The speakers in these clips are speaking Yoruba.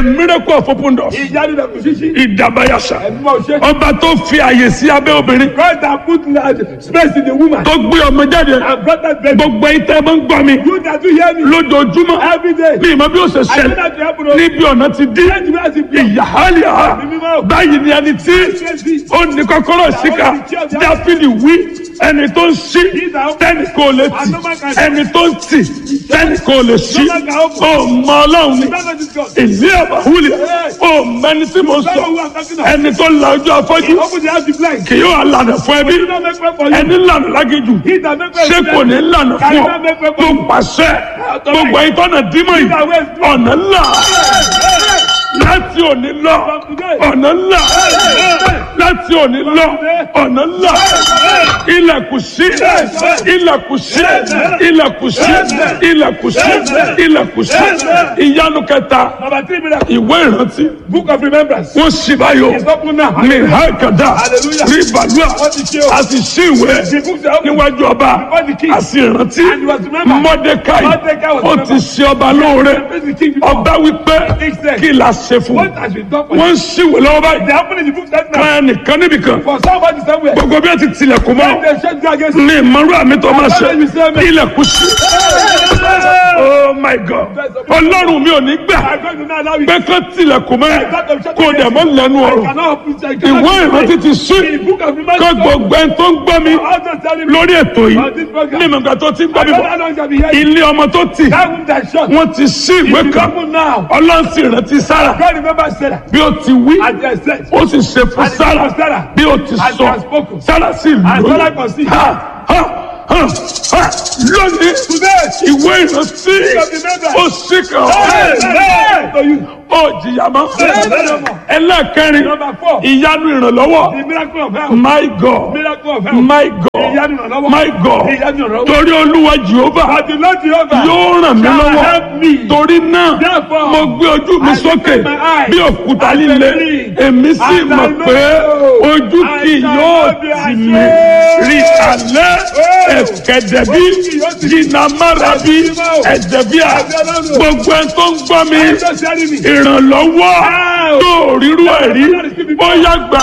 miracle of open doors ìyanu lẹ̀kùn ṣíṣí. ìdàbàyàṣà ẹ̀mí máa ṣe. ọba tó fi àyè sí abẹ́ obìnrin God that put uh, space in the woman. tó gbé ọmọ jáde and brought that baby. gbogbo ìtẹ́ máa ń gbọ́ mi you that do hear me. lójoojúmọ́ every day. bí ìmọ̀ bí ó ṣe I know ṣẹlẹ̀ that you happen. níbi ọ̀nà ti dín Change me as a prayer. ìyáhálíà báyìí ni ẹni tí ó ní kọ́kọ́rọ́ síkà dáfídì wí ẹni tó ń ṣí tẹ́nì kò lè tì ẹni tó ń tì tẹ́nì kò lè ṣí ó mọ ọlọ́run ni Remember this God. ìlú àbáwúlẹ̀ ó mẹni tí mo sọ ẹni tó la ojú afọ́jú Open the house to blind. kì yóò lànà fún ẹbí Do not make way for you. ẹni lànà lágéjù He that make way ṣé for kò you. ní lànà fún ọ tó pàṣẹ gbogbo ìtọ́nà dímọ̀ yìí ọ̀nà ńlá láti òní lọ ọ̀nà ńlá láti òní lọ ọ̀nà ńlá ilẹ̀kùn sí ilẹ̀kùn sí ilẹ̀kùn sí ilẹ̀kùn sí ilẹ̀kùn sí ìyanu kẹta Number three miracle. ìwé ìrántí Book of remembrance. wọ́n sì báyọ̀ It's open now. ní hákàdá Hallelujah. rí bàlúà Wọ́n ti ṣe o. a sì sí ìwé The books are open. níwájú ọba Before the king. a sì rántí And he was remembered. mọ́dékáì Mordecai was ó ti remembered. ṣe ọba lóore Praise the king before. ọba wípé King said, kí la ṣe fún What has been done for wọ́n you? ń ṣìwé lọ́wọ́ báyìí They happen in the book that now. kan nìkan níbìkan For somebody somewhere. gbogbo bí wọ́n ti tilẹ̀kùn mọ́ When they shut you against ní ìmọ̀rú àmì tó máa ṣe Ọlọ́run mi sẹ́ mi. ilẹ̀kùn sí oh my god ọlọ́run mi ò ní gbà I'm going to now allow you. pé kán tilẹ̀kùn mọ́ kó dẹ̀ mọ́ lẹ́nu I ọ̀rọ̀ cannot open I cannot ìwé ìrántí ti sí The book of kó remembrance. gbogbo ẹni tó ń gbọ́ mi All those telling me. lórí ètò yìí On this program. ní ìmọ̀gbà tó ti ń gbọ́ I mi don't bọ̀ know how long shall be here. ilé ọmọ tó tì That womb that shut. wọ́n ti sí ìwé It is kan open now. ọlọ́run sì rántí sára God remember Sarah. bí ó ti wí And they said. ó sì ṣe fún And it sára was Sarah. bí ó ti And sọ she has spoken. sára sì And Sarah lóyún conceived. Ha, ha, ha, ha. lónìí Today. ìwé ìrántí of remembrance. ó sì kàn Hey, ọ́ hey, to you. ó jìyà mọ́ Hey. ẹlẹ́ẹ̀kẹrin Number four. ìyanu ìrànlọ́wọ́ The miracle of health. my god Miracle of health. my god Ìyanu ìrànlọ́wọ́. my god Ìyanu ìrànlọ́wọ́. torí olúwa jehova But the Lord Jehovah yóò ràn mí shall lọ́wọ́ help me. torí náà Therefore, mo gbé ojú mi I sókè lift my eyes bí òkúta and líle believe. èmi sì And I mọ̀ know pé ojú I kì shall yóò not be tì mí ashamed. rí alẹ́ Oh. ẹ̀kẹ́dẹ̀bí Ojú kì yóò tì mí. jìnnàmárabi Ẹ̀sìn mímọ́. ẹ̀dẹ̀bíà Ẹ̀sìn Ọlọ́run. gbogbo ẹni tó ń gbọ́ mi I'm just telling me. ìrànlọ́wọ́ Wow. tó rírú ẹ̀rí bóyá gbà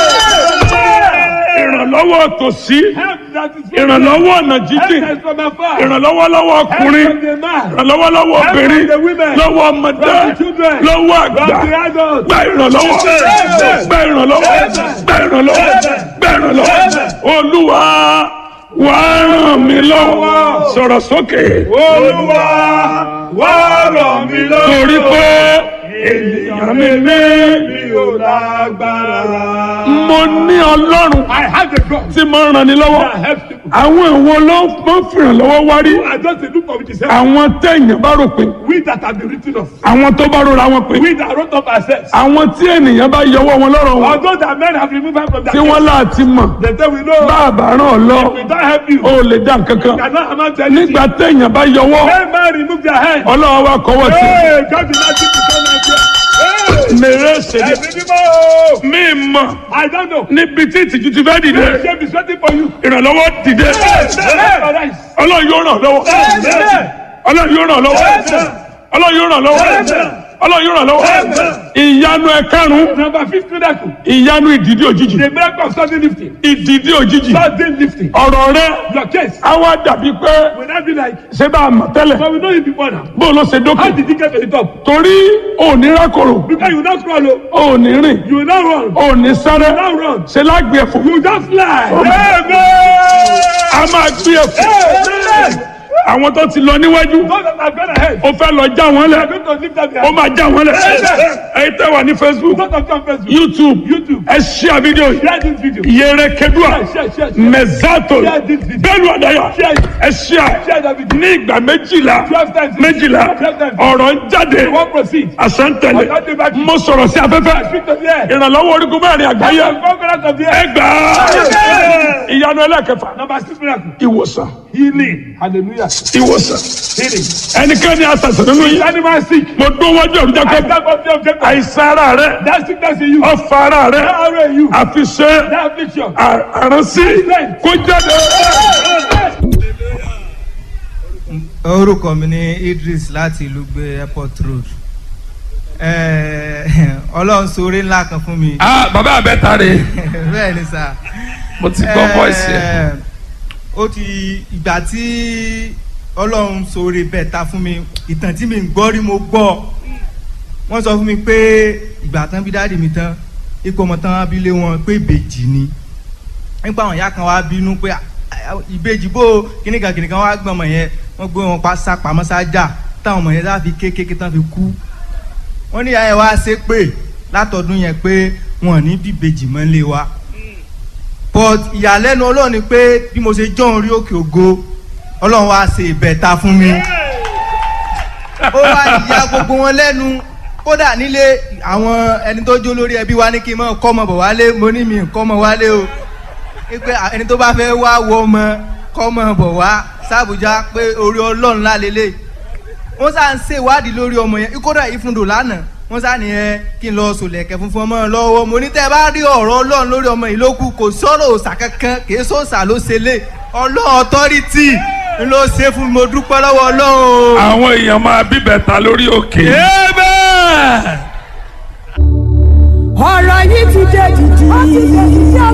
á ìrànlọ́wọ́ tòsí Help that is from ìrànlọ́wọ́ ọ̀nà Help jíjìn that is from afar. ìrànlọ́wọ́ lọ́wọ́ Help ọkùnrin from the man. ìrànlọ́wọ́ lọ́wọ́ Help from obìnrin the women. lọ́wọ́ ọmọdé From the children. lọ́wọ́ From àgbà the adults. gba ìrànlọ́wọ́ gba ìrànlọ́wọ́ gba ìrànlọ́wọ́ gba ìrànlọ́wọ́ olúwa wà á ràn mí lọ́wọ́ sọ̀rọ̀ sókè Olúwa wá ràn mí lọ́wọ́. torí pé ènìyàn mi ní mi ò lágbára. mo ní ọlọ́run I have a God tí mo ń ràn ní lọ́wọ́ that helps people. àwọn ìwọ ló máa ń fìrànlọ́wọ́ wárí I just a look of it. àwọn téèyàn bá rò pé We that have been written of. àwọn tó bá rora wọn pé We that wrote up ourselves. àwọn tí ènìyàn bá yọwọ́ wọn lọ́rọ̀ wọn Although that men have removed us from that tí wọ́n láti mọ̀ They say we know. bá a bá ràn ọ́ lọ We don't help you. ó lè dá nǹkan kan Cannot amount to anything. nígbà téèyàn bá yọwọ́ When man remove their hand. ọlọ́wọ́ wa kọ́wọ́ sí Hey, God did not keep the son of God. Hey, mèrè ṣèlè ẹ̀mí mímọ́. mí mọ̀ I don't know. níbi tí ìtìjú ti fẹ́ dìde The shame is waiting for you. ìrànlọ́wọ́ dìde Arise. ọlọ́run yóò ràn lọ́wọ́ ọlọ́run yóò ràn lọ́wọ́ ọlọ́run yóò ràn lọ́wọ́ ọlọ́run yóò ràn lọ́wọ́ ìyanu ẹ̀karùn-ún Number fifth miracle. ìyanu ìdìdí òjijì The miracle of sudden lifting. ìdìdí òjijì Sudden lifting. ọ̀rọ̀ rẹ Your case á wá dàbí pé will not be like, ṣé bá a mọ̀ tẹ́lẹ̀ but we know you before now. bó ló ṣe How dókè did you get to the top? torí òní rákòrò Because you not crawl, oh. òní rìn you will not run. òní sáré You will not run. ṣe lágbè ẹ̀fọ́ You just fly. a máa gbé ẹ̀fọ́ Amen. àwọn tó ti lọ níwájú Those that have gone ahead. ó fẹ́ lọ já wọn They lẹ̀ are going to lift up their ó máa já wọn lẹ̀ ẹ̀yin tẹ́ wà ní facebook Those that come Facebook. youtube YouTube. ẹ ṣíà fídíò yìí Share this video. yẹrẹ kedua Share, share, share. mẹzato Share this video. bẹ́ẹ̀ni ọdaya Share it. ẹ ṣíà Share that video. ní ìgbà méjìlá Twelve times. méjìlá Twelve times. ọ̀rọ̀ ń jáde You won't proceed. àṣàntẹ̀lẹ̀ Ọ̀gá dé báyìí. mo sọ̀rọ̀ sí afẹ́fẹ́ Speak to the air. ìrànlọ́wọ́ orígun mẹ́rin àgbáyé Conquerors of the ẹ air. gbà á ìyanu ẹlẹ́kẹfà Number six miracle. ìwòsàn Healing. Hallelujah. ìwòsàn Healing. ẹnikẹ́ni àṣàṣàn nínú yìí Animal sick. mo dún wájú ọ̀rùn jẹ́ I pé stand up there objective. àìsàn ara rẹ That sickness in you. ọ̀fà ara rẹ That arrow in you. àfi ṣe That affliction. àránsí kó jáde. orúkọ mi ní idris láti ìlú gbé airport road Eh, ọlọ́run ṣoore ńlá kan fún mi ah bàbá àbẹ́ta rè bẹ́ẹ̀ ni sà. mo ti gbọ́ voice yẹn. Eh, ó ti ìgbà tí ọlọ́run ṣoore bẹ́ẹ̀ ta fún mi ìtàn tí mi ń gbọ́ rí mo gbọ́ wọ́n sọ fún mi pé ìgbà tán bí dáàdì mi tán ipò ọmọ tán bí lé wọn pé ìbejì ni nípa àwọn ìyá kan wá bínú pé "Ah, ah, ìbejì bó kìnìkan kìnìkan wá gbọ́n ọmọ yẹn wọ́n gbé wọn pa sá pamọ́ sájà táwọn ọmọ yẹn láfi kékeré tán fi kú wọ́n ní ìyá yẹn wá ṣe pé látọdún yẹn pé wọn ò ní bí ìbejì mọ́ lé wa but ìyàlẹ́nu ọlọ́run ni pé bí mo ṣe jọ́ orí òkè ògo ọlọ́run wá ṣe ìbẹ̀ta fún mi ó wá ìyá gbogbo wọn lẹ́nu kódà nílé àwọn ẹni tó jó lórí ẹbí wa ní kí n mọ̀ kọ́mọ bọ̀ wálé mo ní mi kọ́mọ wálé o pé ẹni tó bá fẹ́ wá wọ ọmọ kọ́mọ bọ̀ wá sàbújá pé orí ọlọ́run lálélẹ̀ wọ́n sá ń ṣèwádìí lórí ọmọ yẹn kódà ìfúndò lánàá wọ́n sá nìyẹn kí n lọ sòlẹ̀kẹ́ funfun ọmọ lọ́wọ́ mo ní tẹ́ ẹ bá rí ọ̀rọ̀ ọlọ́run lórí ọmọ yìí ló kù kò sọ̀rọ̀ òòsà kankan kì í sọ̀sà ló ṣe lé ọlọ́run ọ̀tọ́rìtì ló ṣe fún mi mo dúpẹ́ lọ́wọ́ ọlọ́run. àwọn èèyàn máa bíbẹ̀ta lórí òkè. Amen. ọ̀rọ̀ yìí ti dé dìdì.